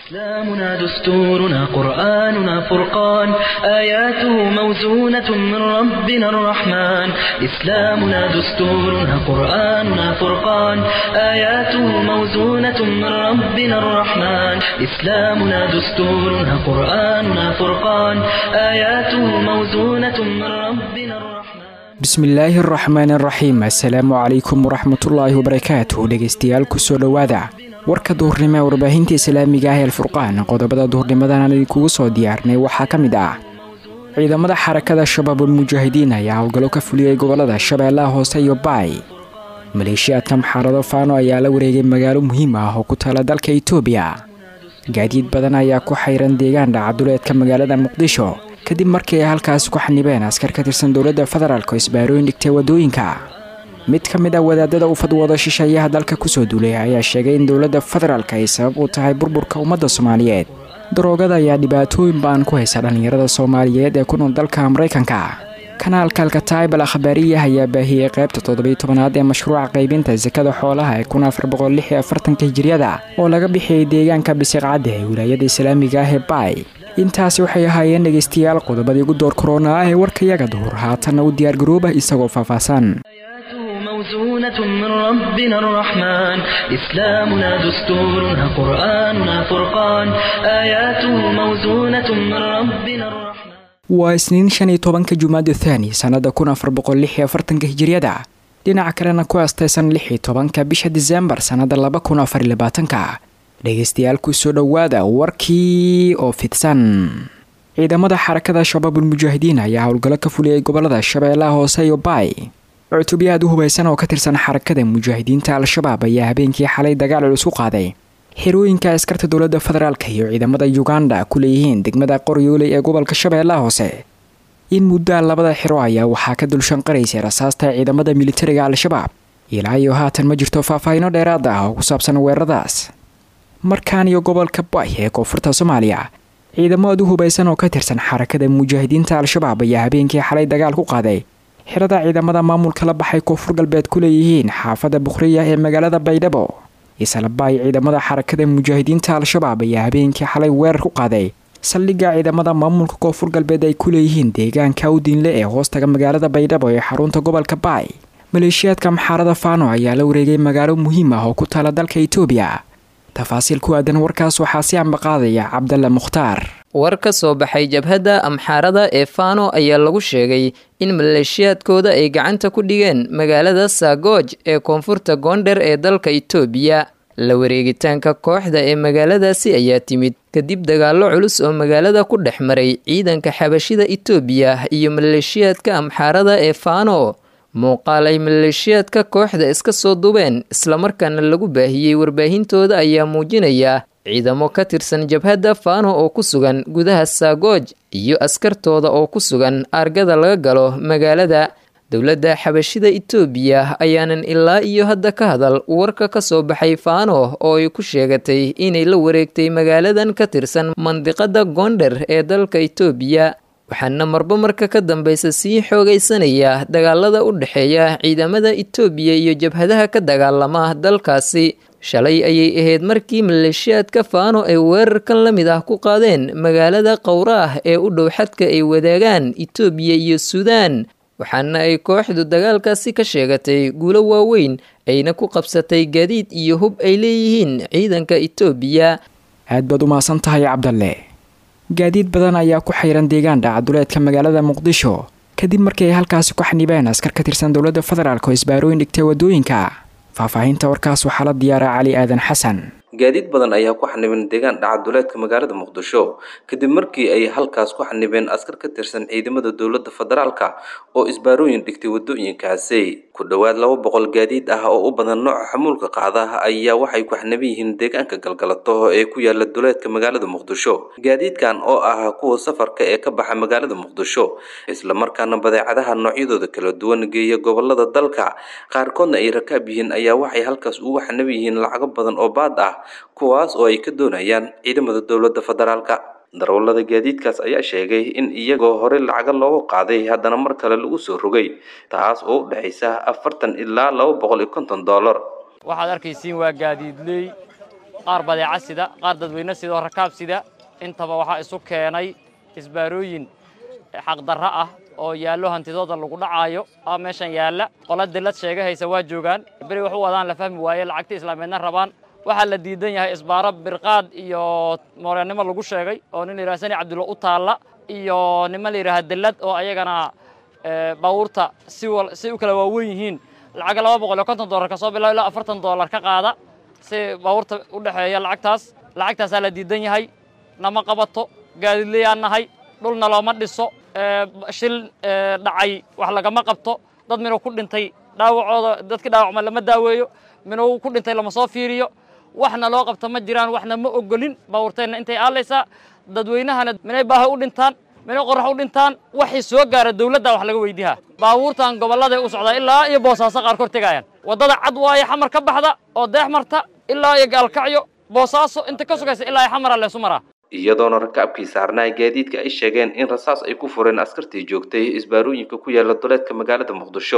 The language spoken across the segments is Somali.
إسلامنا دستورنا قرآننا فرقان آياته موزونة من ربنا الرحمن إسلامنا دستورنا قرآننا فرقان آياته موزونة من ربنا الرحمن إسلامنا دستورنا قرآننا فرقان آياته موزونة من ربنا الرحمن bismillaahi araxmaan araxiim assalaamu calaykum waraxmatullaahi wabarakaatuh dhegeystayaal kusoo dhowaada warka duhurnimo ee warbaahinta islaamiga ah ee alfurqaan qodobada duhurnimadan aan idinkugu soo diyaarnay waxaa ka mid ah ciidamada xarakada shabaabul mujaahidiin ayaa howlgallo ka fuliyey gobolada shabeellaha hoose iyo baay maleeshiyaadka maxaarado faano ayaa la wareegay magaalo muhiim ah oo ku taala dalka itoobiya gaadiid badan ayaa ku xayran deegaan dhacaduleedka magaalada muqdisho kadib markii ay halkaasi ku xanibeen askar ka tirsan dowladda federaalk oo isbaarooyin dhigtay waddooyinka mid ka mid ah wadaadada u fadwooda shisheeyaha dalka kusoo duulay ayaa sheegay in dowladda federaalk ay sabab u tahay burburka ummadda soomaaliyeed daroogada ayaa dhibaatooyin ba'an ku haysa dhallinyarada soomaaliyeed ee ku nool dalka maraykanka kanaalka alkataybal akhbaariyah ayaa baahiyey qaybta toddobiy tobanaad ee mashruuca qaybinta sakada xoolaha ee kun afar boqol lix iyo afartanka hijiriyada oo laga bixiyey deegaanka bisiqcadda ee wilaayada islaamiga ah ee baay intaasi waxay ahaayeen dhegaystayaal qodobadii ugu door korona ah ee warkayaga duhur haatanna u diyaargarooba isagoo faahfaahsan موزونة من ربنا الرحمن إسلامنا دستورنا قرآننا فرقان آياته موزونة من ربنا الرحمن waa isniin shan iyo tobanka jumaada thaani sannada kun afar boqol lix iyo afartanka hijiriyada dhinaca kalena ku astaysan lix iyo tobanka bisha diseembar sannada laba kun afar iyo labaatanka dhegaystayaal kusoo dhowaada warkii oo fidsan ciidamada xarakada shabaabul mujaahidiin ayaa howlgallo ka fuliyey gobolada shabeellaha hoose iyo baay cutubyo aad u hubaysan oo ka tirsan xarakada mujaahidiinta al-shabaab ayaa habeenkii xalay dagaal culus u qaaday xerooyinka askarta dowladda federaalk iyo ciidamada uganda ku leeyihiin degmada qoryooley ee gobolka shabeellaha hoose in muddaa labada xero ayaa waxaa ka dulshanqaraysay rasaasta ciidamada militariga al-shabaab ilaa iyo haatan ma jirto faahfaahino dheeraad ah oo ku saabsan weeraradaas markaan iyo gobolka bay ee koonfurta soomaaliya ciidamo aad u hubaysan oo ka tirsan xarakada mujaahidiinta al-shabaab ayaa habeenkii xalay dagaal ku qaaday xirada ciidamada maamulka la baxay koonfur galbeed ku leeyihiin xaafadda bukhriya ee magaalada baydhabo islabaay ciidamada xarakada mujaahidiinta al-shabaab ayaa habeenkii xalay weerar ku qaaday saldhigga ciidamada maamulka koonfur galbeed ay ku leeyihiin deegaanka awdiinle ee hoostaga magaalada baydhabo ee xarunta gobolka baay maleeshiyaadka maxaarada faano ayaa la wareegay magaalo muhiim ah oo ku taala dalka itoobiya tafaasiil ku aadan warkaas waxaa si ambaqaadaya cabdalla mukhtaar war ka soo baxay jabhadda amxaarada ee faano ayaa lagu sheegay in maleeshiyaadkooda ay gacanta ku dhigeen magaalada saagooj ee koonfurta goondher ee dalka itoobiya la wareegitaanka kooxda ee magaaladaasi ayaa timid kadib dagaallo culus oo magaalada ku dhex maray ciidanka xabashida itoobiya iyo maleeshiyaadka amxaarada ee faano muuqaal ay maleeshiyaadka kooxda iska soo dubeen islamarkaana lagu baahiyey warbaahintooda ayaa muujinaya ciidamo ka tirsan jabhadda faano oo ku sugan gudaha saagooj iyo askartooda oo ku sugan aargada laga galo magaalada dowladda xabashida itoobiya ayaanan ilaa iyo hadda ka hadal warka ka soo baxay faano oo ay ku sheegatay inay la wareegtay magaaladan ka tirsan mandiqada goondher ee dalka itoobiya waxaana marba marka ka dambeysa sii xoogaysanaya dagaalada u dhexeeya ciidamada itoobiya iyo jabhadaha ka dagaalama dalkaasi shalay ayay ahayd markii maleeshiyaadka faano ay weerarkan la mid ah ku qaadeen magaalada qowraah ee u dhow xadka ay wadaagaan itoobiya iyo suudaan waxaana ay kooxdu dagaalkaasi ka sheegatay guulo waaweyn ayna ku qabsatay gaadiid iyo hub ay leeyihiin ciidanka itoobiya aad baad u mahadsan tahay cabdalle gaadiid badan ayaa ku xayran deegaan dhacaduleedka magaalada muqdisho kadib markii ay halkaasi ku xanibeen askar ka tirsan dowladda federaalk oo isbaarooyin dhigtay waddooyinka faahfaahinta warkaas waxaa la diyaaraa cali aadan xasan gaadiid badan ayaa ku xanibeen deegaan dhacaduleedka magaalada muqdisho kadib markii ay halkaas ku xanibeen askar ka tirsan ciidamada dowladda federaalka oo isbaarooyin dhigtay waddooyinkaasi ku dhowaad laba boqol gaadiid ah oo u badan nooca xamuulka qaada ayaa waxay ku xaniban yihiin deegaanka galgalato ee ku yaala duleedka magaalada muqdisho gaadiidkan oo ah kuwa safarka ee ka baxa magaalada muqdisho islamarkaana badeecadaha noocyadooda kala duwan geeya gobolada dalka qaarkoodna ay rakaab yihiin ayaa waxay halkaas ugu xaniban yihiin lacago badan oo baad ah kuwaas oo ay ka doonayaan ciidamada dowladda federaalka darawallada gaadiidkaas ayaa sheegay in iyagoo hore lacaga loogu qaaday haddana mar kale lagu soo rogay taas oo u dhexaysa afartan ilaa laba boqol iyo konton dollar waxaad arkaysiin waa gaadiidley qaar badeeca sida qaar dadweyne sida oo rakaab sida intaba waxaa isu keenay isbaarooyin xaqdarro ah oo yaallo hantidooda lagu dhacaayo aa meeshan yaalla qola dillad sheega haysa waa joogaan beri wax u wadaan la fahmi waaye lacagta islaameedna rabaan waxaa la diidan yahay isbaaro birqaad iyo mooreenimo lagu sheegay oo nin la yidhaha sani cabdulla u taalla iyo niman la yidhaha dillad oo ayagana baabuurta si si u kala waaweyn yihiin lacag laba boqol iyo konton dollar ka soo bilaabo ilaa afartan dollar ka qaada si baabuurta u dhexeeya lacagtaas lacagtaasaa la diidan yahay nama qabato gaadiidlayaan nahay dhulna looma dhiso shil dhacay wax lagama qabto dad minuu ku dhintay dhaawacooda dadkii dhaawacma lama daaweeyo minuu ku dhintay lama soo fiiriyo waxna loo qabto ma jiraan waxna ma ogolin baabuurteenna intay aalaysaa dadweynahana minay baahi u dhintaan minay qorax u dhintaan waxay soo gaara dawladda wax laga weydiihaa baabuurtan gobolladay u socdaa ilaa iyo boosaaso qaar kor tegayaan waddada cad waaye xamar ka baxda oo deex marta ilaa iyo gaalkacyo boosaaso inta ka sugaysa ilaa iyo xamara leesu maraa iyadoona rakaabkii saarnaa gaadiidka ay sheegeen in rasaas ay ku fureen askartii joogtay isbaarooyinka ku yaala duleedka magaalada muqdisho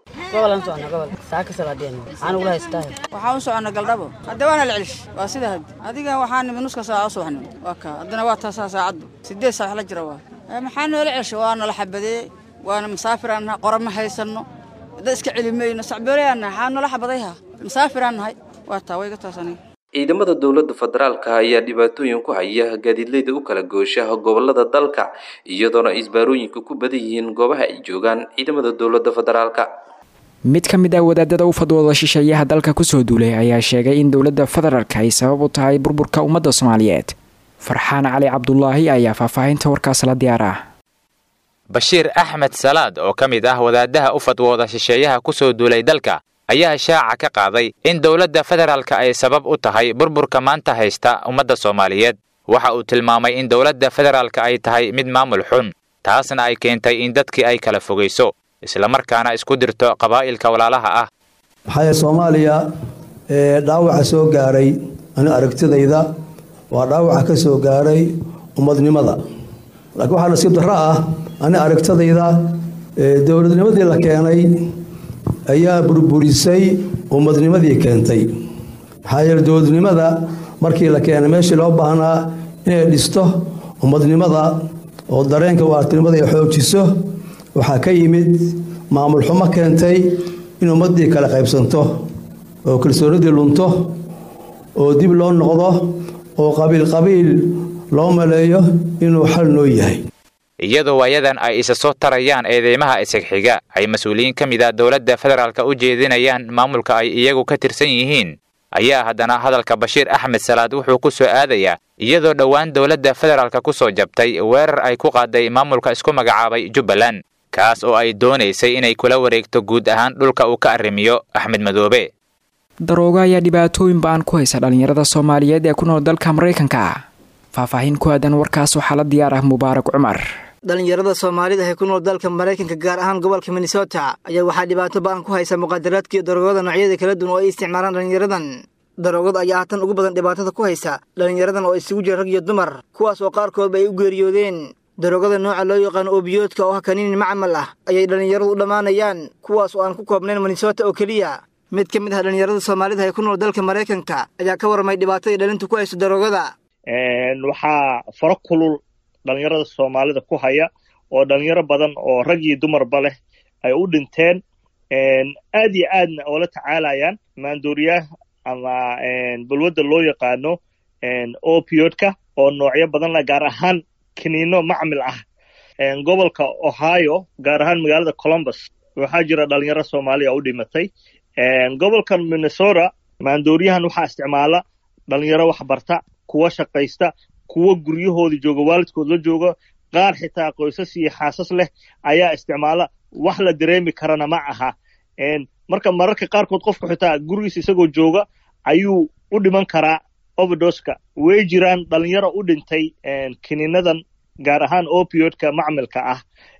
waxaan u soconna galdhabo hadda waana la celish waa sida had adiga waxaa nimi nuska saaca u subaxnimo waa kaa haddana waa taasaa saacaddu sideed saac wax la jira waa maxaa noola celsha waa nala xabadee waana masaafiraan nahay qora ma haysanno dad iska celi mayno sacbooreyaan nahay xaa noola xabadayha masaafiraan nahay waa taa wayga taas aniga ciidamada dowladda federaalka ayaa dhibaatooyin ku haya gaadiidleyda u kala goosha gobolada dalka iyadoona isbaarooyinka ku badan yihiin goobaha ay joogaan ciidamada dowladda federaalka mid ka mid ah wadaadada u fadwooda shisheeyaha dalka kusoo duulay ayaa sheegay in dowladda federaalka ay sabab u tahay burburka ummadda soomaaliyeed farxaan cali cabdulaahi ayaa faahfaahinta warkaas la diyaar ah bashiir axmed salaad oo ka mid ah wadaadaha u fadwooda shisheeyaha kusoo duulay dalka ayaa shaaca ka qaaday in dowladda federaalka ay sabab u tahay burburka maanta haysta ummadda soomaaliyeed waxa uu tilmaamay in dowladda federaalka ay tahay mid maamul xun taasna ay keentay in dadkii ay kala fogayso islamarkaana isku dirto qabaa'ilka walaalaha ah maxaa yeele soomaaliya ee dhaawaca soo gaaray ani aragtidayda waa dhaawaca ka soo gaaray ummadnimada laakiin waxaa nasiib darro ah ani aragtidayda dowladnimadii la keenay ayaa burburisay ummadnimadii keentay maxaa yeele dowladnimada markii la keenay meeshii loo baahnaa inay dhisto ummadnimada oo dareenka waartinimada ay xoojiso waxaa ka yimid maamul xumo keentay in ummaddii kala qaybsanto oo kalsoonidii lunto oo dib loo noqdo oo qabiil qabiil loo maleeyo inuu xal noo yahay iyadoo waayadan ay isa soo tarayaan eedeymaha isagxiga ay mas-uuliyiin ka mid a dowladda federaalka u jeedinayaan maamulka ay iyagu ka tirsan yihiin ayaa haddana hadalka bashiir axmed salaad wuxuu ku soo aadayaa iyadoo dhowaan dowladda federaalka ku soo jabtay weerar ay ku qaaday maamulka isku magacaabay jubbaland kaas oo ay doonaysay inay kula wareegto guud ahaan dhulka uu ka arrimiyo axmed madoobe daroogo ayaa dhibaatooyin ba-an ku haysa dhallinyarada soomaaliyeed ee ku nool dalka maraykanka faahfaahin ku aadan warkaas waxaa la diyaar ah mubaarak cumar dhallinyarada soomaalida ee ku nool dalka maraykanka gaar ahaan gobolka minnesota ayaa waxaa dhibaato ba-an ku haysa muqaadaraadka iyo daroogada noocyada kala duwan oo ay isticmaalaan dhallinyaradan daroogada ayaa hatan ugu badan dhibaatada ku haysa dhallinyaradan oo isugu jira rag iyo dumar kuwaas oo qaarkoodba ay u geeriyoodeen daroogada nooca loo yaqaano obiyoodka oo ah kaniini macmal ah ayay dhallinyaradu u dhammaanayaan kuwaas oo aan ku koobnayn minnesota oo keliya mid ka mid ah dhallinyarada soomaalida ee ku nool dalka maraykanka ayaa ka warramay dhibaatada dhalintu ku hayso daroogada waxaa faro kulul dhalinyarada soomaalida ku haya oo dhalinyaro badan oo rag iyo dumarba leh ay u dhinteen aad iyo aadna oo la tacaalayaan maandooriyaha ama balwadda loo yaqaano opiodka oo noocyo badan leh gaar ahaan kiniino macmil ah gobolka ohio gaar ahaan magaalada columbus waxaa jira dhalinyaro soomaaliya oo u dhimatay gobolkan minnesota maandooriyahan waxaa isticmaala dhalinyaro waxbarta kuwa shaqaysta kuwa guryahooda jooga waalidkood la jooga qaar xitaa qoysas iyo xaasas leh ayaa isticmaala wax la dareemi karana ma aha marka mararka qaarkood qofka xitaa gurigiisa isagoo jooga ayuu u dhiman karaa overdoska way jiraan dhalinyaro u dhintay kiniinadan gaar ahaan opiodka macmilka ah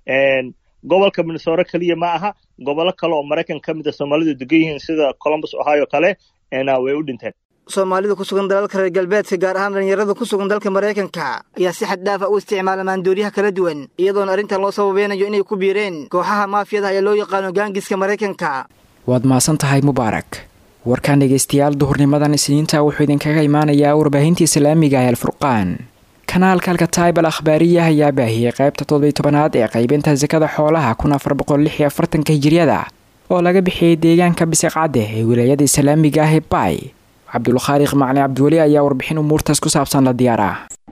gobolka minnesota keliya ma aha gobollo kale oo maraykan ka mid a soomaalidu degan yihiin sida columbus ohio kale way u dhinteen soomaalida ku sugan dalalka reer galbeedka gaar ahaan dhallinyarada ku sugan dalka maraykanka ayaa si xad dhaafa u isticmaala maandooriyaha kala duwan iyadoona arrintan loo sababeynayo inay ku biireen kooxaha maafiyada ayaa loo yaqaano gaangiska maraykanka waad mahadsan tahay mubaarak warkan dhegeystayaal duhurnimadan isniinta wuxuu idinkaga imaanayaa warbaahinta islaamiga ee alfurqaan kanaalka alkataib al akhbaariya ayaa baahiyey qaybta toddobiy tobanaad ee qaybinta sakada xoolaha kun afar boqol lix iyo afartanka hijiriyada oo laga bixiyey deegaanka bisiqcadde ee wilaayada islaamiga ah ee baay cabdulkhaaliq macli cabdiweli ayaa warbixin umuurtaas ku saabsan la diyaara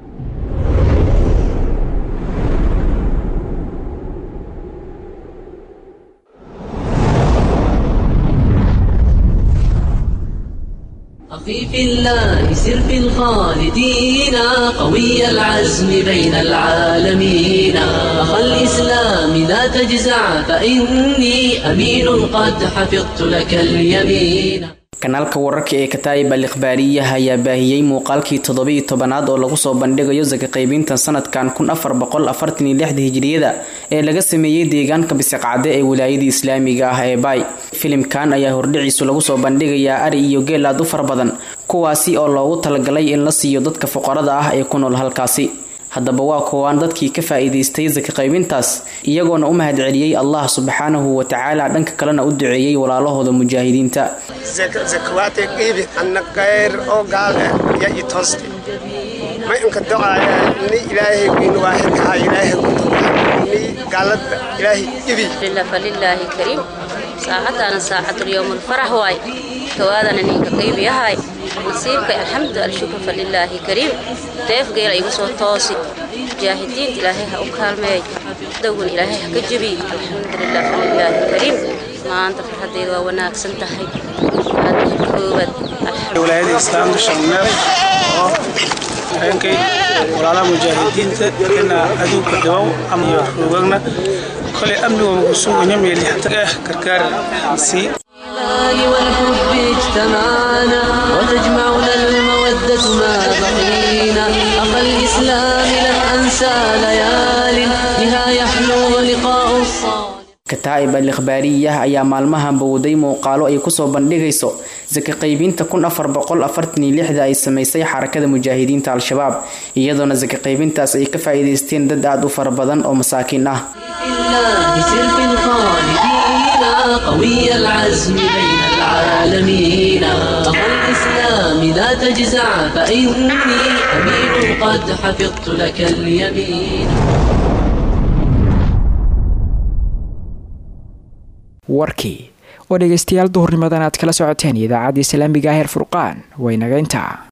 أخي في الله سر في الخالدين قوي العزم بين العالمين أخا الإسلام لا تجزع فإني أمين قد حفظت لك اليمين kanaalka wararka ee kataa'ib al ikhbaariyaha ayaa baahiyey muuqaalkii toddobiiyo tobanaad oo lagu soo bandhigayo saka qaybintan sanadkan kun afar boqol afartan iyo lixda hijiriyada ee laga sameeyey deegaanka bisiqcadde ee wilaayada islaamiga ah ee baay filimkan ayaa hordhiciisu lagu soo bandhigayaa ari iyo geel aad u fara badan kuwaasi oo loogu talagalay in la siiyo dadka fuqarada ah ee ku nool halkaasi haddaba waa kuwaan dadkii ka faa'iidaystay saka qaybintaas iyagoona u mahad celiyey allah subxaanahu wa tacaala dhanka kalena u duceeyey walaalahooda mujaahidiinta zakawaatay qiibi anna kayr oo gaal ah ya i tooste ma inka ducaaya ni ilaahay weyn waahidkaha ilaahay ku ni gaalada ilaahay ibi falilaahi kariim saacaddaana saacadulyowmulfarax waay kawaadana ninka qaybiyahay nasiibkay alxamdu alshukru falilaahi kariim deefgeela igu soo toosi mujaahidiinta ilaahay ha u kaalmeey dowgan ilaahay ha ka jebiy alxamdulilah falilaahi kariim maanta farxaddeeda waa wanaagsan tahay aadka koowaad wilaayada islaamka shalmeer oo habeenkay walaalaha mujaahidiinta ina aduunka dhibow ama iyo xoogagna kolay amnigooma ku suganya meelixta ah gargaar sii والحب اجتمعنا وتجمعنا المودة ما بقينا أخا الإسلام لن أنسى ليال بها يحلو لقاء الصالح kataa'ib al ikhbaariyah ayaa maalmahan bowday muuqaalo ay kusoo bandhigayso saka qaybinta kun afar boqol afartan iyo lixda ay samaysay xarakada mujaahidiinta al-shabaab iyadoona saka qaybintaas ay ka faa'iidaysteen dad aad u fara badan oo masaakiin ah قوي العزم بين العالمين أخا الإسلام لا تجزع فإني أمين قد حفظت لك اليمين warkii oo dhegaystayaal duhurnimadan aad kala socoteen idaacadda islaamiga ah heer furqaan waynaga intaa